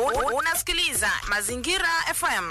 Un- Unasikiliza Mazingira FM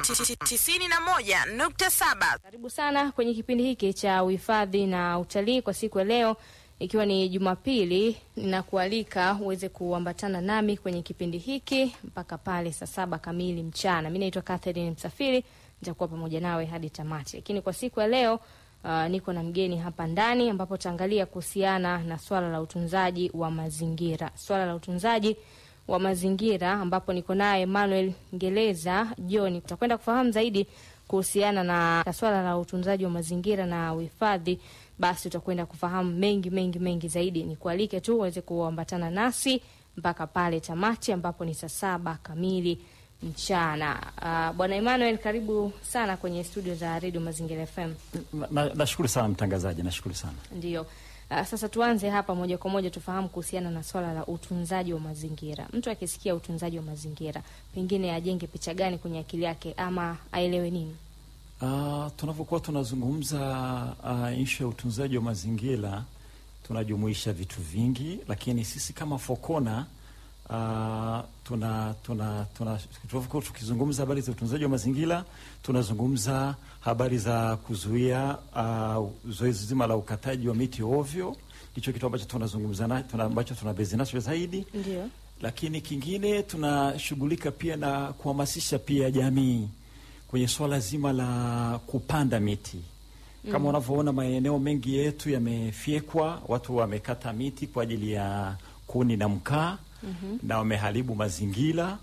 91.7. Karibu sana kwenye kipindi hiki cha uhifadhi na utalii kwa siku ya leo, ikiwa ni Jumapili. Ninakualika uweze kuambatana nami kwenye kipindi hiki mpaka pale saa saba kamili mchana. Mi naitwa Catherine Msafiri, nitakuwa pamoja nawe hadi tamati. Lakini kwa siku ya leo uh, niko na mgeni hapa ndani, ambapo taangalia kuhusiana na swala la utunzaji wa mazingira, swala la utunzaji wa mazingira ambapo niko naye Emmanuel Ngeleza John. Tutakwenda kufahamu zaidi kuhusiana na na swala la utunzaji wa mazingira na uhifadhi, basi utakwenda kufahamu mengi mengi mengi zaidi. Nikualike tu uweze kuambatana nasi mpaka pale tamati ambapo ni saa saba kamili mchana. Uh, Bwana Emmanuel, karibu sana kwenye studio za Radio Mazingira FM. Na- na- Nashukuru sana mtangazaji, nashukuru sana. Ndio. Uh, sasa tuanze hapa moja kwa moja tufahamu kuhusiana na swala la utunzaji wa mazingira. Mtu akisikia utunzaji wa mazingira, pengine ajenge picha gani kwenye akili yake ama aelewe nini? Uh, tunavyokuwa tunazungumza uh, ishu ya utunzaji wa mazingira tunajumuisha vitu vingi, lakini sisi kama Fokona uh, tuna tuna tuna tunavyokuwa tukizungumza habari za utunzaji wa mazingira tunazungumza habari za kuzuia uh, zoezi zima la ukataji wa miti ovyo. Ndicho kitu ambacho tunazungumza na tuna, ambacho tunabezi nacho zaidi Ndio. lakini kingine tunashughulika pia na kuhamasisha pia jamii kwenye swala zima la kupanda miti. Kama unavyoona maeneo mengi yetu yamefyekwa, watu wamekata miti kwa ajili ya kuni na mkaa na wameharibu mazingira,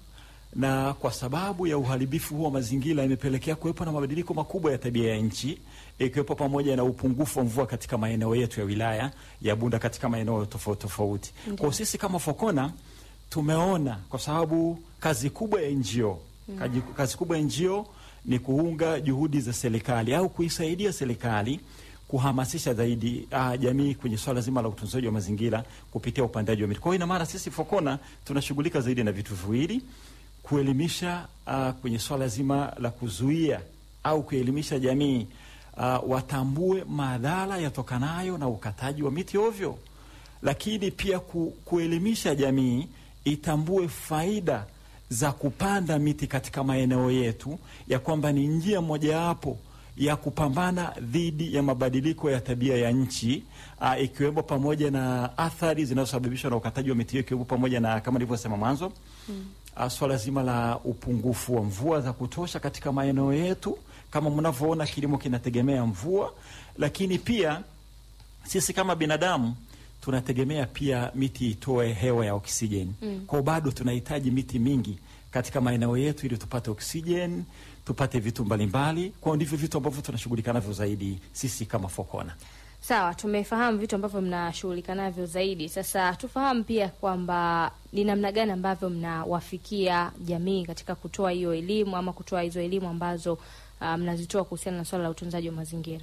na kwa sababu ya uharibifu huo wa mazingira imepelekea kuwepo na mabadiliko makubwa ya tabia ya nchi, ikiwepo pamoja na upungufu wa mvua katika maeneo yetu ya wilaya ya Bunda katika maeneo tofauti tofauti. Kwa sisi kama Fokona tumeona kwa sababu kazi kubwa ya NGO kazi, kazi kubwa ya NGO ni kuunga juhudi za serikali au kuisaidia serikali kuhamasisha zaidi uh, jamii kwenye swala zima la utunzaji wa mazingira kupitia upandaji wa miti. Kwa hiyo ina maana sisi Fokona tunashughulika zaidi na vitu viwili, kuelimisha uh, kwenye swala zima la kuzuia au kuelimisha jamii uh, watambue madhara yatokanayo na ukataji wa miti ovyo lakini pia ku, kuelimisha jamii itambue faida za kupanda miti katika maeneo yetu, ya kwamba ni njia mojawapo ya kupambana dhidi ya mabadiliko ya tabia ya nchi uh, ikiwemo pamoja na athari zinazosababishwa na ukataji wa miti hiyo, ikiwemo pamoja na kama nilivyosema mwanzo uh, swala zima la upungufu wa mvua za kutosha katika maeneo yetu. Kama mnavyoona, kilimo kinategemea mvua, lakini pia sisi kama binadamu tunategemea pia miti itoe hewa ya oksijeni. Mm. Kwa bado tunahitaji miti mingi katika maeneo yetu ili tupate oksijeni, tupate vitu mbalimbali. Kwa ndivyo vitu ambavyo tunashughulika navyo zaidi sisi kama Fokona. Sawa, tumefahamu vitu ambavyo mnashughulika navyo zaidi. Sasa tufahamu pia kwamba ni namna gani ambavyo mnawafikia jamii katika kutoa hiyo elimu ama kutoa hizo elimu ambazo uh, mnazitoa kuhusiana na swala la utunzaji wa mazingira.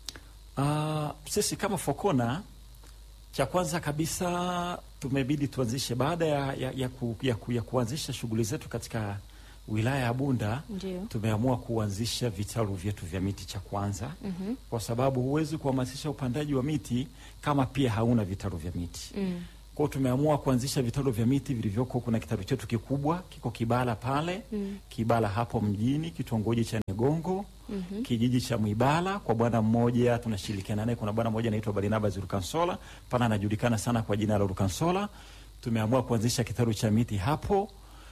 Uh, sisi kama Fokona cha kwanza kabisa tumebidi tuanzishe baada ya, ya, ya, ku, ya, ku, ya kuanzisha shughuli zetu katika wilaya ya Bunda Ndio. tumeamua kuanzisha vitalu vyetu vya miti cha kwanza Mhm. kwa sababu huwezi kuhamasisha upandaji wa miti kama pia hauna vitalu vya miti. Mm. Kwa hiyo tumeamua kuanzisha vitalu vya miti vilivyoko. Kuna kitalu chetu kikubwa kiko Kibala pale Mm. Kibala hapo mjini, kitongoji cha Negongo Mhm. kijiji cha Mwibala kwa bwana mmoja tunashirikiana naye. Kuna bwana mmoja anaitwa Barnabas Rukansola, pana anajulikana sana kwa jina la Rukansola. Tumeamua kuanzisha kitalu cha miti hapo,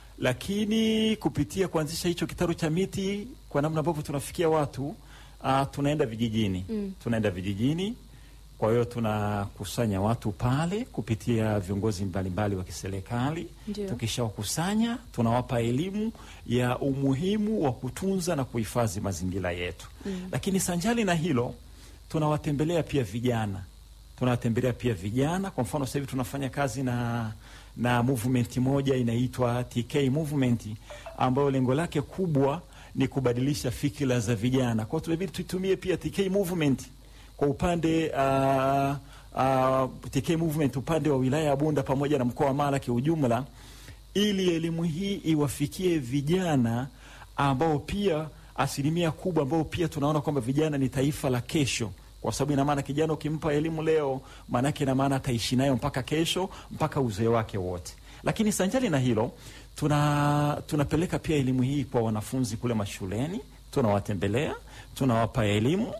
lakini kupitia kuanzisha hicho kitalu cha miti, kwa namna ambavyo tunafikia watu uh, tunaenda vijijini Mm. tunaenda vijijini. Kwa hiyo tunakusanya watu pale kupitia viongozi mbalimbali wa kiserikali. Ndio. Tukishawakusanya tunawapa elimu ya umuhimu wa kutunza na kuhifadhi mazingira yetu. Mm. Lakini sanjali na hilo, tunawatembelea pia vijana, tunawatembelea pia vijana. Kwa mfano sasa hivi tunafanya kazi na na movement moja inaitwa TK movement ambayo lengo lake kubwa ni kubadilisha fikira za vijana. Kwa hiyo tumebidi tuitumie pia TK movement kwa upande uh, uh, TK movement upande wa wilaya ya Bunda pamoja na mkoa wa Mara kiujumla, ili elimu hii iwafikie vijana ambao pia asilimia kubwa ambao pia tunaona kwamba vijana ni taifa la kesho kwa sababu ina maana kijana ukimpa elimu leo, maanake ina maana ataishi nayo mpaka kesho, mpaka uzee wake wote. Lakini sanjali na hilo, tuna tunapeleka pia elimu hii kwa wanafunzi kule mashuleni, tunawatembelea, tunawapa elimu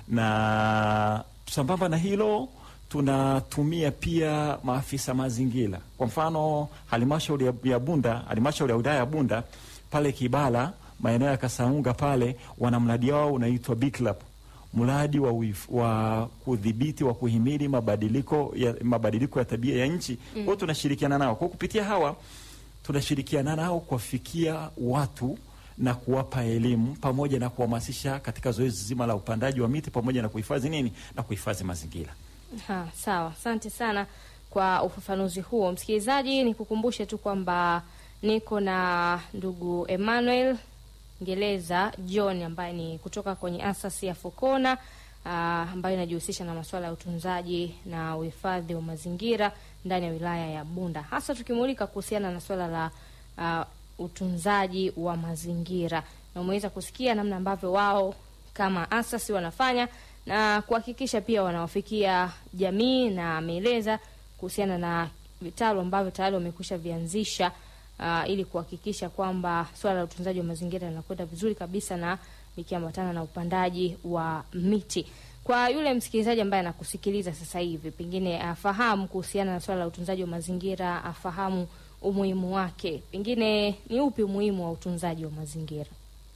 na sambamba na hilo tunatumia pia maafisa mazingira. Kwa mfano halmashauri ya- ya Bunda, halmashauri ya wilaya ya Bunda pale Kibala, maeneo ya Kasaunga pale, wana mradi wao unaitwa BICLAP, mradi wa, uif- wa kudhibiti wa kuhimili mabadiliko ya, mabadiliko ya tabia ya nchi. Kwa hiyo tunashirikiana nao kwa kupitia hawa tunashirikiana nao kuwafikia watu na kuwapa elimu pamoja na kuhamasisha katika zoezi zima la upandaji wa miti pamoja na kuhifadhi nini na kuhifadhi mazingira. Ha, sawa, asante sana kwa ufafanuzi huo. Msikilizaji, nikukumbushe tu kwamba niko na ndugu Emmanuel Ngeleza John ambaye ni kutoka kwenye asasi ya Fokona ah, ambayo inajihusisha na masuala ya utunzaji na uhifadhi wa mazingira ndani ya wilaya ya Bunda, hasa tukimulika kuhusiana na swala la ah, utunzaji wa mazingira, na umeweza kusikia namna ambavyo wao kama asasi wanafanya na kuhakikisha pia wanawafikia jamii, na ameeleza kuhusiana na vitalu ambavyo tayari wamekwisha vianzisha uh, ili kuhakikisha kwamba swala la utunzaji wa mazingira linakwenda vizuri kabisa na likiambatana na upandaji wa miti. Kwa yule msikilizaji ambaye anakusikiliza sasa hivi, pengine afahamu kuhusiana na swala la utunzaji wa mazingira, afahamu umuhimu wake, pengine ni upi umuhimu wa utunzaji wa mazingira?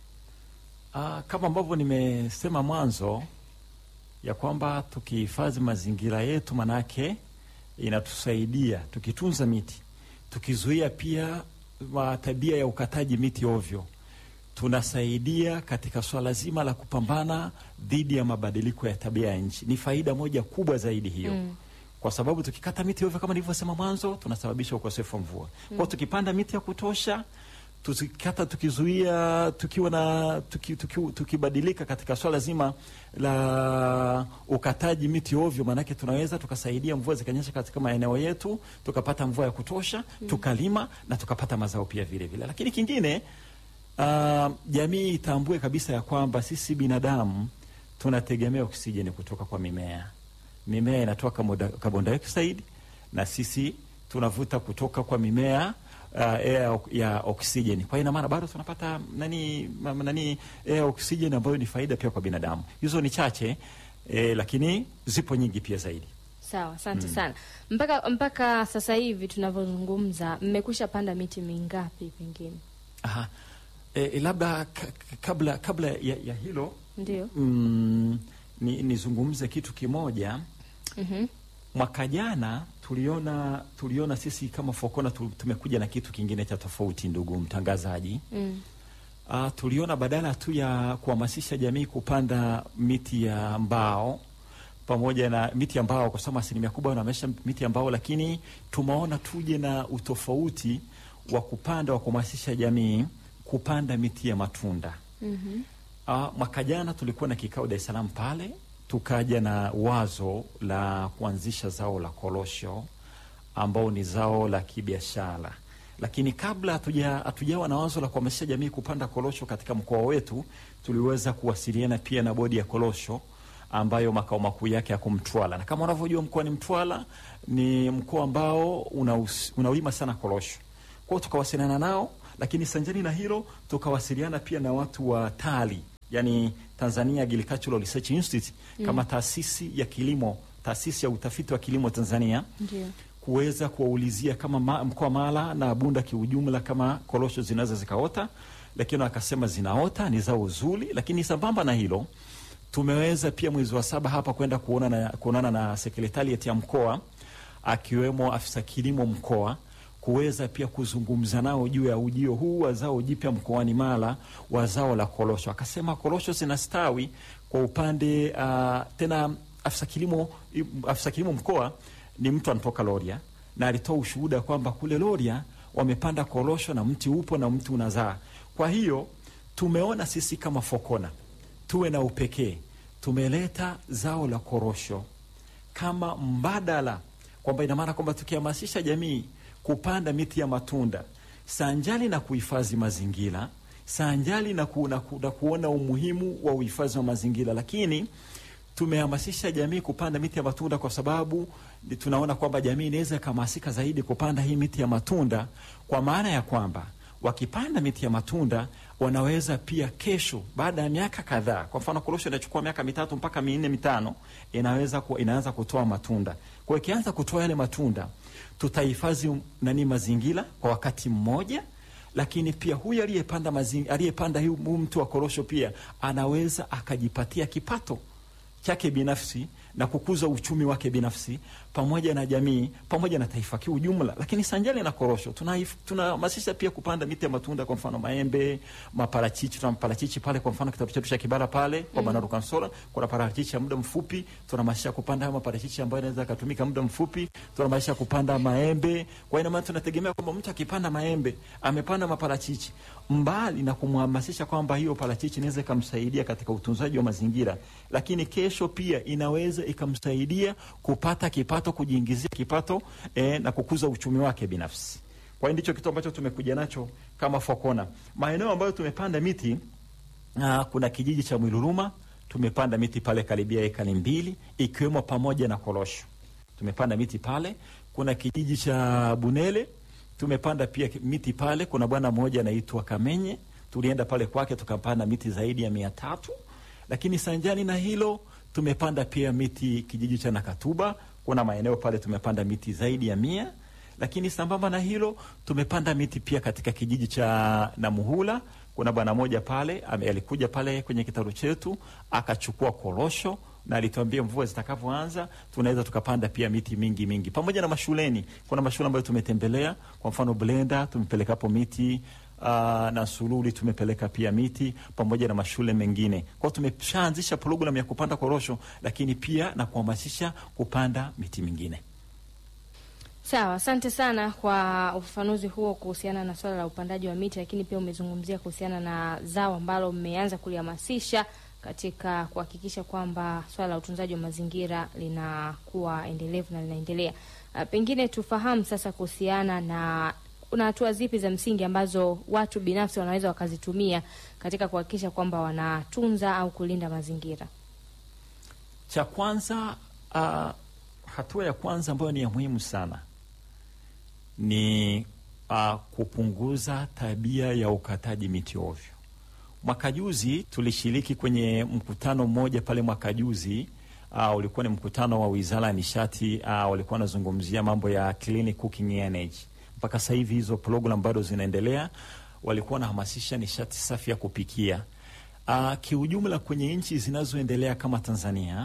Ah, kama ambavyo nimesema mwanzo ya kwamba tukihifadhi mazingira yetu, manake inatusaidia tukitunza miti, tukizuia pia wa tabia ya ukataji miti ovyo, tunasaidia katika swala zima la kupambana dhidi ya mabadiliko ya tabia ya nchi. Ni faida moja kubwa zaidi hiyo Mm. kwa sababu tukikata miti ovyo kama nilivyosema mwanzo, tunasababisha ukosefu wa mvua. Kwa hiyo tukipanda miti ya kutosha, tukikata, tukizuia, tukiwa na tuki, tuki, tukibadilika katika swala zima la ukataji miti ovyo, maanake tunaweza tukasaidia mvua zikanyesha katika maeneo yetu, tukapata mvua ya kutosha, tukalima na tukapata mazao pia vile vile. Lakini kingine Uh, jamii itambue kabisa ya kwamba sisi binadamu tunategemea oksijeni kutoka kwa mimea. Mimea inatoa kamoda- carbon dioxide na sisi tunavuta kutoka kwa mimea uh, air ya oksijeni. Kwa hiyo ina maana bado tunapata nani, ma- nani air oksijeni ambayo ni faida pia kwa binadamu. Hizo ni chache eh, lakini zipo nyingi pia zaidi. Sawa, asante sana. Mpaka mpaka sasa hivi tunavyozungumza, mmekwisha panda miti mingapi? Pengine Aha. Eh, labda ka- ka- kabla kabla ya, ya hilo ndio. mm, ni, nizungumze kitu kimoja. Mhm. Mwaka jana tuliona tuliona sisi kama Fokona tu- tumekuja na kitu kingine cha tofauti, ndugu mtangazaji. Mm. Uh, tuliona badala tu ya kuhamasisha jamii kupanda miti ya mbao pamoja na miti ya mbao, kwa sababu asilimia kubwa wanaonyesha miti ya mbao, lakini tumeona tuje na utofauti wa kupanda wa kuhamasisha jamii kupanda miti ya matunda. Mhm. Uh, mwaka jana tulikuwa na kikao Dar es Salaam pale, tukaja na wazo la kuanzisha zao la korosho ambao ni zao la kibiashara, lakini kabla hatuja hatujawa na wazo la kuhamasisha jamii kupanda korosho katika mkoa wetu, tuliweza kuwasiliana pia na bodi ya korosho ambayo makao makuu yake yako Mtwara, na kama unavyojua mkoani Mtwara ni mkoa ambao unaus- unalima sana korosho. Kwa hiyo tukawasiliana nao, lakini sanjani na hilo tukawasiliana pia na watu wa TARI, yani Tanzania Agricultural Research Institute kama taasisi ya kilimo, taasisi ya utafiti wa kilimo Tanzania Ndio. kuweza kuwaulizia kama ma, mkoa Mara na Bunda kiujumla kama korosho zinaweza zikaota, lakini wakasema zinaota, ni zao zuri. Lakini sambamba na hilo tumeweza pia mwezi wa saba hapa kwenda kuona na, kuonana na sekretariat ya mkoa akiwemo afisa kilimo mkoa kuweza pia kuzungumza nao juu ya ujio huu wa zao jipya mkoani Mara wa zao la korosho. Akasema korosho zinastawi kwa upande uh, tena afisa kilimo afisa kilimo mkoa ni mtu anatoka Loria na alitoa ushuhuda kwamba kule Loria wamepanda korosho na mti upo na mti unazaa. Kwa hiyo tumeona sisi kama Fokona tuwe na upekee, tumeleta zao la korosho kama mbadala, kwamba ina maana kwamba tukihamasisha jamii kupanda miti ya matunda sanjali na kuhifadhi mazingira, sanjali na, ku, na, ku, na kuona umuhimu wa uhifadhi wa mazingira, lakini tumehamasisha jamii kupanda miti ya matunda kwa sababu ni- tunaona kwamba jamii inaweza ikahamasika zaidi kupanda hii miti ya matunda, kwa maana ya kwamba wakipanda miti ya matunda wanaweza pia kesho, baada ya miaka kadhaa, kwa mfano korosho inachukua miaka mitatu mpaka minne mitano, inaweza ku, inaanza kutoa matunda. Kwa hiyo ikianza kutoa yale matunda, tutahifadhi nani mazingira kwa wakati mmoja lakini pia huyu aliyepanda mazingi- aliyepanda huu huu mti wa korosho pia anaweza akajipatia kipato chake binafsi na kukuza uchumi wake binafsi pamoja na jamii pamoja na taifa kiujumla. Lakini sanjali na korosho, tunaif- tunahamasisha pia kupanda miti ya matunda, kwa mfano maembe, maparachichi. Tuna maparachichi pale, kwa mfano kitabu chetu cha Kibara pale kwa mm. Banaru Kansola kuna parachichi ya muda mfupi, tunahamasisha kupanda hayo maparachichi ambayo yanaweza yakatumika muda mfupi. Tunahamasisha kupanda maembe. Kwa hiyo maana tunategemea kwamba mtu akipanda maembe, amepanda maparachichi, mbali na kumhamasisha kwamba hiyo parachichi inaweza ikamsaidia katika utunzaji wa mazingira, lakini kesho pia inaweza ikamsaidia kupata kipato, kujiingizia kipato eh, na kukuza uchumi wake binafsi. Kwa hiyo ndicho kitu ambacho tumekuja nacho kama Fokona. Maeneo ambayo tumepanda miti uh, kuna kijiji cha Mwiluruma tumepanda miti pale karibia ekari mbili ikiwemo pamoja na korosho. Tumepanda miti pale. Kuna kijiji cha Bunele tumepanda pia miti pale. Kuna bwana mmoja anaitwa Kamenye, tulienda pale kwake tukapanda miti zaidi ya mia tatu. Lakini sanjani na hilo tumepanda pia miti kijiji cha Nakatuba, kuna maeneo pale tumepanda miti zaidi ya mia lakini sambamba na hilo tumepanda miti pia katika kijiji cha Namuhula. Kuna bwana moja pale ame- alikuja pale kwenye kitalu chetu akachukua korosho na alituambia mvua zitakavyoanza tunaweza tukapanda pia miti mingi mingi, pamoja na mashuleni. Kuna mashule ambayo tumetembelea, kwa mfano Blenda tumepelekapo miti uh, na Sululi tumepeleka pia miti pamoja na mashule mengine. Kwao tumeshaanzisha programu ya kupanda korosho, lakini pia na kuhamasisha kupanda miti mingine. Sawa, asante sana kwa ufafanuzi huo kuhusiana na swala la upandaji wa miti, lakini pia umezungumzia kuhusiana na zao ambalo mmeanza kulihamasisha katika kuhakikisha kwamba swala la utunzaji wa mazingira linakuwa endelevu na linaendelea. Uh, pengine tufahamu sasa kuhusiana na kuna hatua zipi za msingi ambazo watu binafsi wanaweza wakazitumia katika kuhakikisha kwamba wanatunza au kulinda mazingira. Cha kwanza uh, hatua ya kwanza ambayo ni ya muhimu sana ni uh, kupunguza tabia ya ukataji miti ovyo. Mwaka juzi tulishiriki kwenye mkutano mmoja pale mwaka juzi. Uh, ulikuwa ni mkutano wa Wizara ya Nishati. Uh, walikuwa wanazungumzia mambo ya clean cooking energy. Mpaka sasa hivi hizo program bado zinaendelea. Walikuwa wanahamasisha nishati safi ya kupikia. Uh, kiujumla kwenye nchi zinazoendelea kama Tanzania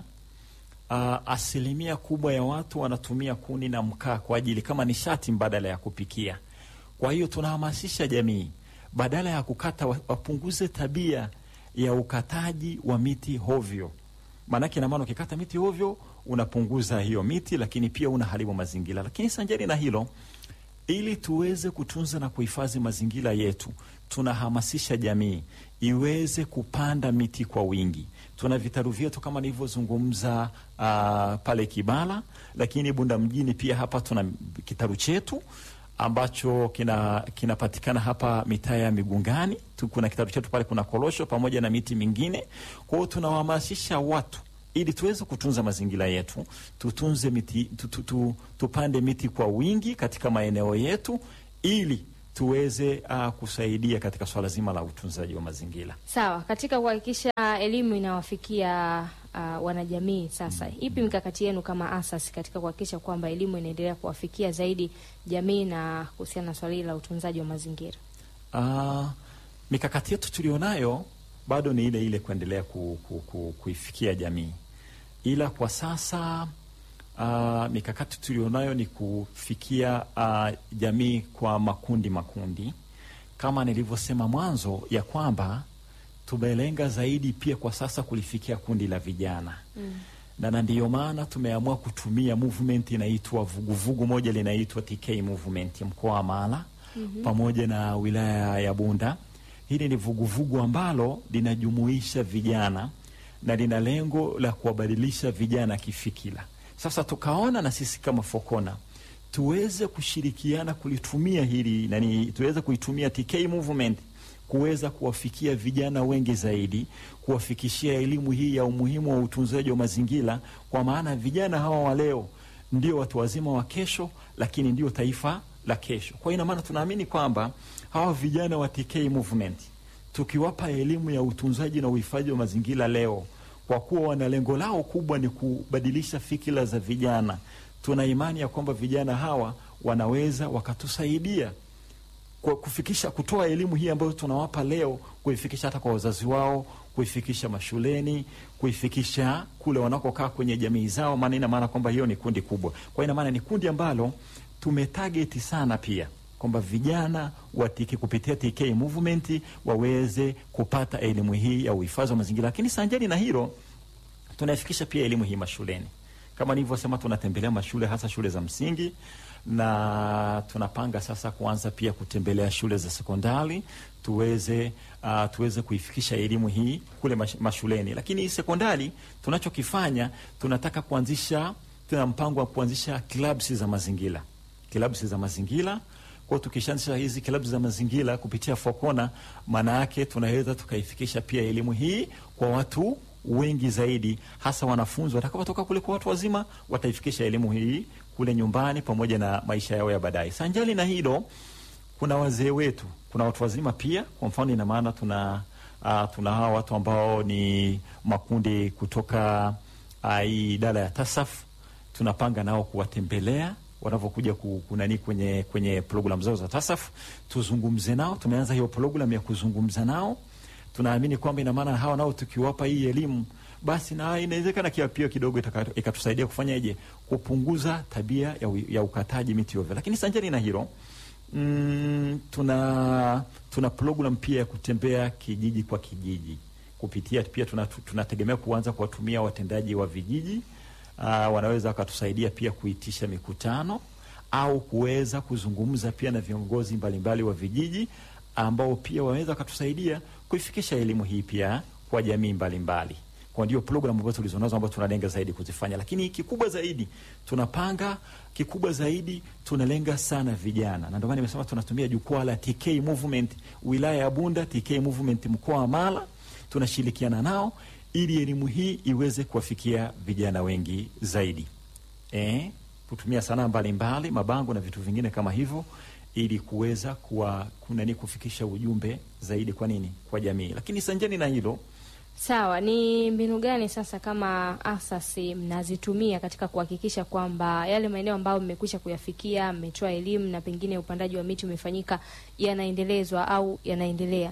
uh, asilimia kubwa ya watu wanatumia kuni na mkaa kwa ajili kama nishati mbadala ya kupikia. Kwa hiyo tunahamasisha jamii badala ya kukata wa- wapunguze tabia ya ukataji wa miti hovyo. Maanake ina maana ukikata miti hovyo unapunguza hiyo miti, lakini pia unaharibu mazingira. Lakini sanjari na hilo, ili tuweze kutunza na kuhifadhi mazingira yetu, tunahamasisha jamii iweze kupanda miti kwa wingi. Tuna vitalu vyetu kama nilivyozungumza uh, pale Kibala, lakini Bunda mjini pia hapa tuna kitalu chetu ambacho kina kinapatikana hapa mitaa ya Migungani tu, kuna kitalu chetu pale, kuna korosho pamoja na miti mingine. Kwa hiyo tunawahamasisha watu ili tuweze kutunza mazingira yetu, tutunze miti tu, tu, tu, tupande miti kwa wingi katika maeneo yetu ili tuweze uh, kusaidia katika swala zima la utunzaji wa mazingira. Sawa, katika kuhakikisha elimu inawafikia uh, wanajamii sasa, ipi mikakati yenu kama asasi katika kuhakikisha kwamba elimu inaendelea kuwafikia zaidi jamii na kuhusiana na swala hili la utunzaji wa mazingira? Uh, mikakati yetu tulionayo bado ni ile ile kuendelea ku, ku, ku, kuifikia jamii, ila kwa sasa uh, mikakati tulionayo ni kufikia uh, jamii kwa makundi makundi, kama nilivyosema mwanzo ya kwamba tumelenga zaidi pia kwa sasa kulifikia kundi la vijana mm. na na ndiyo maana tumeamua kutumia movement inaitwa vuguvugu moja linaitwa TK movement ya mkoa wa Mara mm-hmm. pamoja na wilaya ya Bunda. Hili ni vuguvugu ambalo linajumuisha vijana na lina lengo la kuwabadilisha vijana kifikira. Sasa tukaona na sisi kama Fokona tuweze kushirikiana kulitumia hili nani, tuweze kuitumia TK movement kuweza kuwafikia vijana wengi zaidi, kuwafikishia elimu hii ya umuhimu wa utunzaji wa mazingira, kwa maana vijana hawa wa leo ndio watu wazima wa kesho, lakini ndio taifa la kesho. Kwa hiyo ina maana tunaamini kwamba hawa vijana wa TK Movement tukiwapa elimu ya utunzaji na uhifadhi wa mazingira leo, kwa kuwa wana lengo lao kubwa ni kubadilisha fikira za vijana, tuna imani ya kwamba vijana hawa wanaweza wakatusaidia kwa kufikisha kutoa elimu hii ambayo tunawapa leo, kuifikisha hata kwa wazazi wao, kuifikisha mashuleni, kuifikisha kule wanakokaa kwenye jamii zao, maana ina maana kwamba hiyo ni kundi kubwa. Kwa ina maana ni kundi ambalo tumetageti sana pia kwamba vijana wa TK kupitia TK Movement waweze kupata elimu hii ya uhifadhi wa mazingira, lakini sanjani na hilo tunaifikisha pia elimu hii mashuleni. Kama nilivyosema, tunatembelea mashule hasa shule za msingi na tunapanga sasa kuanza pia kutembelea shule za sekondari tuweze uh, tuweze kuifikisha elimu hii kule mash, mashuleni. Lakini sekondari tunachokifanya tunataka kuanzisha, tuna mpango wa kuanzisha clubs za mazingira, clubs za mazingira kwa tukishaanzisha hizi klabu za mazingira kupitia Fokona, maana yake tunaweza tukaifikisha pia elimu hii kwa watu wengi zaidi, hasa wanafunzi watakapotoka kule kwa watu wazima, wataifikisha elimu hii kule nyumbani pamoja na maisha yao ya baadaye. Sanjali na hilo, kuna wazee wetu, kuna watu wazima pia. Kwa mfano, ina maana tuna uh, tuna hawa watu ambao ni makundi kutoka uh, hii idara ya TASAF, tunapanga nao kuwatembelea wanavyokuja kunani kwenye kwenye programu zao za TASAF, tuzungumze nao. Tumeanza hiyo programu ya kuzungumza nao. Tunaamini kwamba ina maana hawa nao tukiwapa hii elimu, basi na inawezekana kia pia kidogo ikatusaidia kufanyaje, kupunguza tabia ya, ya ukataji miti ovyo. Lakini sanjani na hilo mm, tuna tuna program pia ya kutembea kijiji kwa kijiji kupitia pia tunategemea tuna kuanza kuwatumia watendaji wa vijiji Uh, wanaweza wakatusaidia pia kuitisha mikutano au kuweza kuzungumza pia na viongozi mbalimbali wa vijiji ambao pia wanaweza wakatusaidia kuifikisha elimu hii pia kwa jamii mbalimbali. Kwa ndio programu ambazo tulizonazo ambazo tunalenga zaidi kuzifanya, lakini kikubwa zaidi tunapanga, kikubwa zaidi tunalenga sana vijana, na ndio maana nimesema tunatumia jukwaa la TK Movement wilaya ya Bunda, TK Movement mkoa wa Mara, tunashirikiana nao ili elimu hii iweze kuwafikia vijana wengi zaidi, eh, kutumia sanaa mbalimbali, mabango na vitu vingine kama hivyo, ili kuweza kuwa kunani kufikisha ujumbe zaidi. Kwa nini? Kwa jamii. Lakini sanjani na hilo, sawa, ni mbinu gani sasa kama asasi mnazitumia katika kuhakikisha kwamba yale maeneo ambayo mmekwisha kuyafikia, mmetoa elimu na pengine upandaji wa miti umefanyika, yanaendelezwa au yanaendelea?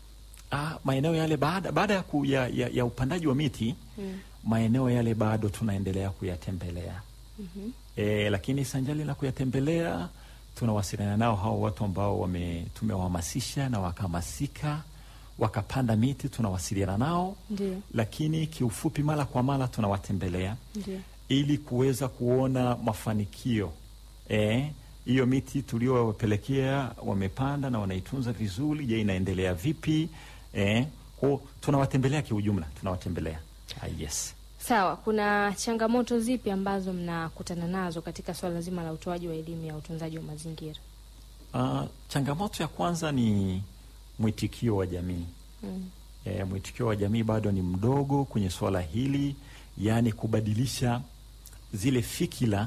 Ah, maeneo yale baada baada ya, ku, ya, ya, ya upandaji wa miti mm. maeneo yale bado tunaendelea kuyatembelea mm -hmm. E, lakini sanjali la kuyatembelea tunawasiliana nao hao watu ambao wame tumewahamasisha na wakahamasika wakapanda miti, tunawasiliana nao Ndiyo. Lakini kiufupi, mara kwa mara tunawatembelea Ndiyo. ili kuweza kuona mafanikio eh, hiyo miti tuliowapelekea wamepanda na wanaitunza vizuri. Je, inaendelea vipi? Eh, kwa tunawatembelea kiujumla, tunawatembelea. Ah, yes. Sawa, kuna changamoto zipi ambazo mnakutana nazo katika swala zima la utoaji wa elimu ya utunzaji wa mazingira? Uh, changamoto ya kwanza ni mwitikio wa jamii Mm. e, mwitikio wa jamii bado ni mdogo kwenye swala hili, yaani kubadilisha zile fikira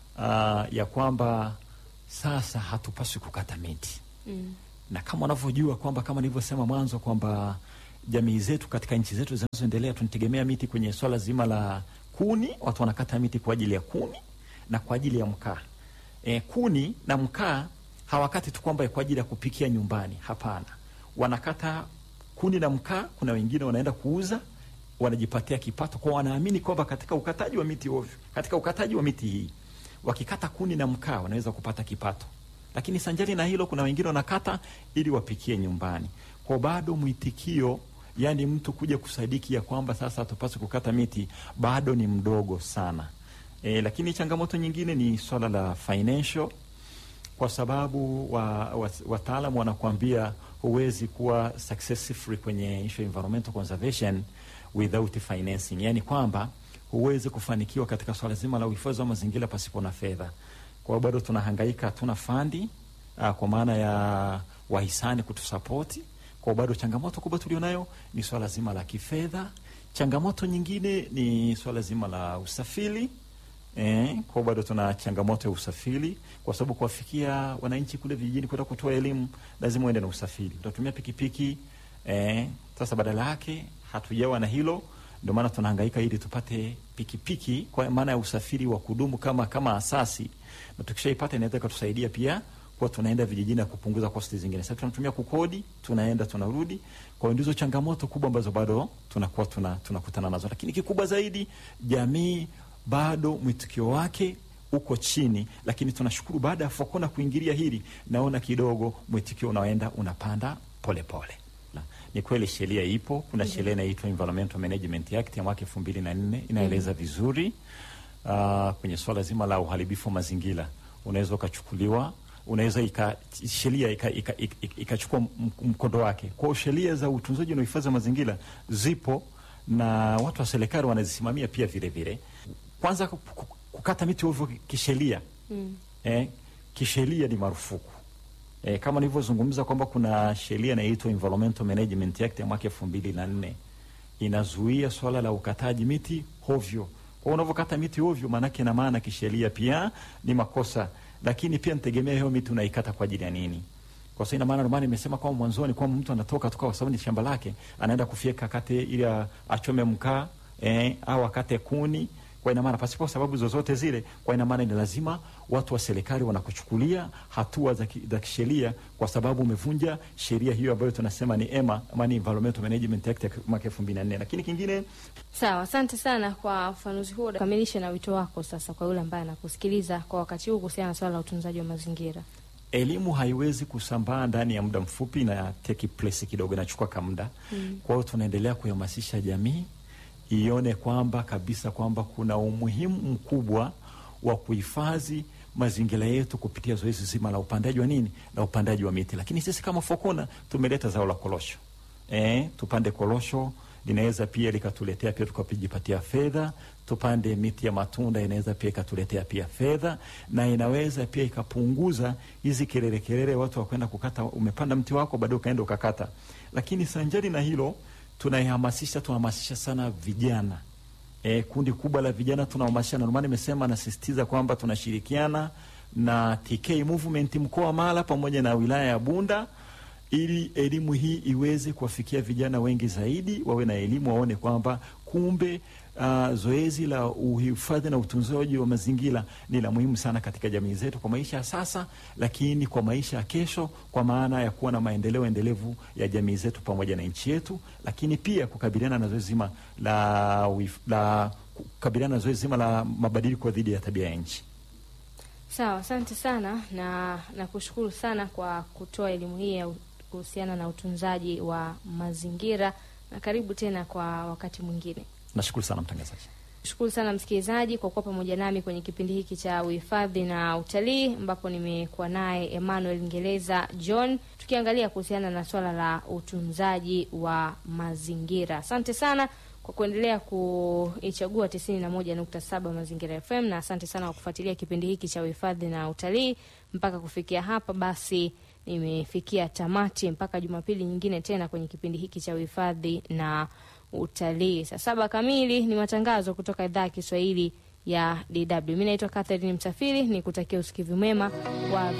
uh, ya kwamba sasa hatupaswi kukata miti Mm. na kama unavyojua kwamba kama nilivyosema mwanzo kwamba jamii zetu katika nchi zetu zinazoendelea tunategemea miti kwenye swala zima la kuni. Watu wanakata miti kwa ajili ya kuni na kwa ajili ya mkaa. E, kuni na mkaa hawakati tu kwamba kwa ajili ya kupikia nyumbani. Hapana, wanakata kuni na mkaa. Kuna wengine wanaenda kuuza, wanajipatia kipato, kwa wanaamini kwamba katika ukataji wa miti ovyo, katika ukataji wa miti hii wakikata kuni na mkaa wanaweza kupata kipato lakini sanjari na hilo, kuna wengine wanakata ili wapikie nyumbani. Kwa bado mwitikio, yani mtu kuja kusadiki ya kwamba sasa hatupaswi kukata miti bado ni mdogo sana. E, lakini changamoto nyingine ni swala la financial, kwa sababu wataalamu wa, wa wanakuambia huwezi kuwa successful kwenye issue environmental conservation without financing, yani kwamba huwezi kufanikiwa katika swala zima la uhifadhi wa mazingira pasipo na fedha kwa hiyo bado tunahangaika, hatuna fandi uh, kwa maana ya wahisani kutusapoti. Kwa bado changamoto kubwa tulionayo ni swala zima la kifedha. Changamoto nyingine ni swala zima la usafiri. Eh, kwa bado tuna changamoto ya usafiri kwa sababu kuwafikia wananchi kule vijijini kwenda kutoa elimu lazima uende na usafiri. Utatumia pikipiki eh, sasa badala yake hatujawa na hilo, ndio maana tunahangaika ili tupate pikipiki kwa maana ya usafiri wa kudumu kama kama asasi, na tukishaipata inaweza ikatusaidia pia kwa tunaenda vijijini na kupunguza kosti zingine. Sasa tunatumia kukodi, tunaenda tunarudi. Kwa hiyo ndizo changamoto kubwa ambazo bado tunakuwa tuna tunakutana nazo, lakini kikubwa zaidi jamii bado mwitikio wake uko chini, lakini tunashukuru baada ya Fokona kuingilia hili, naona kidogo mwitikio unaenda unapanda polepole pole. Na, ni kweli sheria ipo. Kuna sheria inaitwa Environmental Management Act ya mwaka elfu mbili na nne inaeleza vizuri uh, kwenye swala zima la uharibifu wa mazingira, unaweza ukachukuliwa unaweza ika sheria ikachukua ika, ika, ika mkondo wake. Kwa hiyo sheria za utunzaji na uhifadhi wa mazingira zipo na watu wa serikali wanazisimamia pia vile vile. Kwanza kukata miti ovyo kisheria mm. eh, kisheria ni marufuku eh, kama nilivyozungumza kwamba kuna sheria inaitwa Environmental Management Act ya mwaka elfu mbili na nne inazuia swala la ukataji miti ovyo. Kwa unavyokata miti ovyo, maanake na maana kisheria pia ni makosa, lakini pia nitegemea hiyo miti unaikata kwa ajili ya nini? Kwa sababu ina maana ndio maana nimesema kwamba mwanzoni kwamba mtu anatoka toka kwa sababu ni shamba lake, anaenda kufyeka kate ili achome mkaa eh, au akate kuni kwa ina maana pasipo sababu zozote zile, kwa ina maana ni lazima watu wa serikali wanakuchukulia hatua za kisheria kwa sababu umevunja sheria hiyo ambayo tunasema ni EMA ama ni Environmental Management Act ya mwaka 2004. Lakini kingine Sawa, asante sana kwa ufafanuzi huo. Kamilisha na wito wako sasa kwa yule ambaye anakusikiliza kwa wakati huu kuhusiana na swala la utunzaji wa mazingira. Elimu haiwezi kusambaa ndani ya muda mfupi, na take place kidogo, inachukua ka muda mm. Kwa hiyo tunaendelea kuhamasisha jamii ione kwamba kabisa kwamba kuna umuhimu mkubwa wa kuhifadhi mazingira yetu kupitia zoezi zima la upandaji wa nini, la upandaji wa miti. Lakini sisi kama Fokona tumeleta zao la korosho eh, tupande korosho linaweza pia likatuletea pia tukajipatia fedha. Tupande miti ya matunda inaweza pia ikatuletea pia fedha, na inaweza pia ikapunguza hizi kelele kelele, watu wakwenda kukata. Umepanda mti wako baadaye ukaenda ukakata. Lakini sanjari na hilo tunaihamasisha tunahamasisha sana vijana e, kundi kubwa la vijana tunahamasisha, na ndio maana nimesema nasisitiza kwamba tunashirikiana na TK Movement mkoa wa Mara pamoja na wilaya ya Bunda ili elimu hii iweze kuwafikia vijana wengi zaidi, wawe na elimu, waone kwamba kumbe uh, zoezi la uhifadhi na utunzaji wa mazingira ni la muhimu sana katika jamii zetu kwa maisha ya sasa, lakini kwa maisha ya kesho, kwa maana ya kuwa na maendeleo endelevu ya jamii zetu pamoja na nchi yetu, lakini pia kukabiliana na zoezi zima la, la kukabiliana na zoezi zima la mabadiliko dhidi ya tabia ya nchi. Sawa, asante sana na nakushukuru sana kwa kutoa elimu hii ya kuhusiana na utunzaji wa mazingira, na karibu tena kwa wakati mwingine. Nashukuru sana mtangazaji. Shukuru sana msikilizaji kwa kuwa pamoja nami kwenye kipindi hiki cha uhifadhi na utalii, ambapo nimekuwa naye Emmanuel Ngereza John tukiangalia kuhusiana na swala la utunzaji wa mazingira. Asante sana kwa kuendelea kuichagua tisini na moja nukta saba Mazingira FM, na asante sana kwa kufuatilia kipindi hiki cha uhifadhi na utalii mpaka kufikia hapa. Basi nimefikia tamati mpaka Jumapili nyingine tena kwenye kipindi hiki cha uhifadhi na utalii. Saa saba kamili ni matangazo kutoka idhaa ya Kiswahili ya DW. Mi naitwa Catherine Msafiri, ni kutakia usikivu mwema wa